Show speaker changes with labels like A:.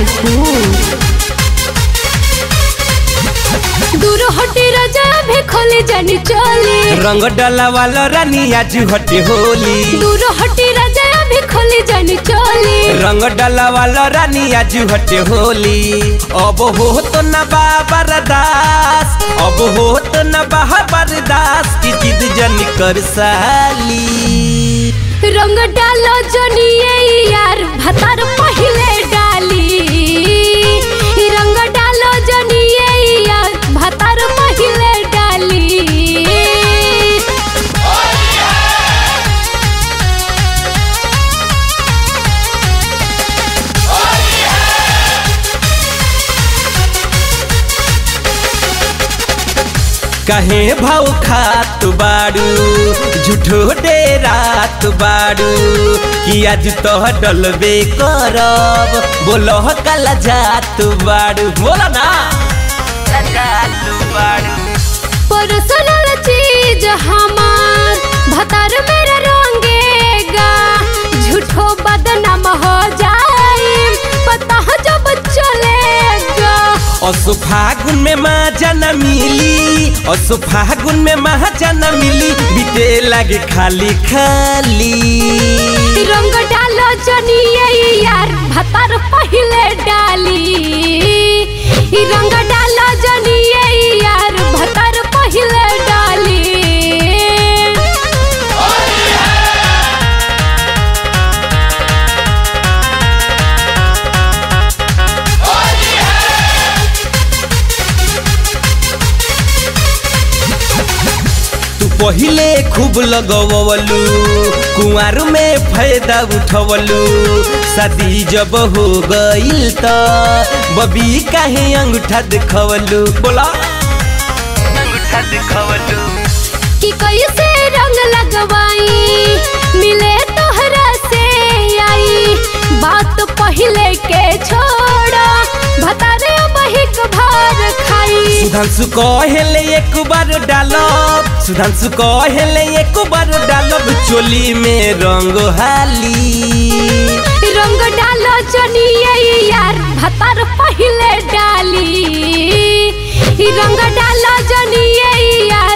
A: भोजपुर दूर हटे राजा भी खोले जानी चोली
B: रंग डाला वाला रानी आज हटे होली
A: दूर हटे राजा भी खोले जानी चोली
B: रंग डाला वाला रानी आज हटे होली अब हो तो न बाबर दास अब हो तो न बाबर दास की जिद जन कर साली
A: रंग डालो जनिए यार भतार पहिले डाली रंग डालो जनिए यार भतार पहिले डाली
B: कहे भाव खात बाड़ू झूठो डेरात बाड़ू कि आज तो डलबे करब बोलो कला जात बाड़ू बोला ना जात बाड़ू
A: पर्सनल चीज हमार भतार मेरा रंगेगा झूठो बदनाम हो जाए पता जब चलेगा
B: असो फागुन में मजा न मिली असो फागुन में मजा न मिली बीते लागे खाली खाली
A: रंग डालो जनिए यार भतार पहिले डाली रंग डालो जनिए यार भतार पहिले डाली
B: तू पहिले खूब लगवलू कुंवर में फायदा उठवलू शादी जब हो गईल त बबी काहे अंगूठा दिखवलू बोला अंगूठा दिखवलू
A: कि कैसे रंग लगवाई मिले तोहरा से आई बात पहले के छोड़ा भतारे बहिक भर खाई
B: सुधांशु कहेले एक बार डालब सुधांशु कहेले एक बार डालब चोली में रंग हाली
A: रंग डालो जनिए यार भतार पहले डाली रंग डालो जनिए यार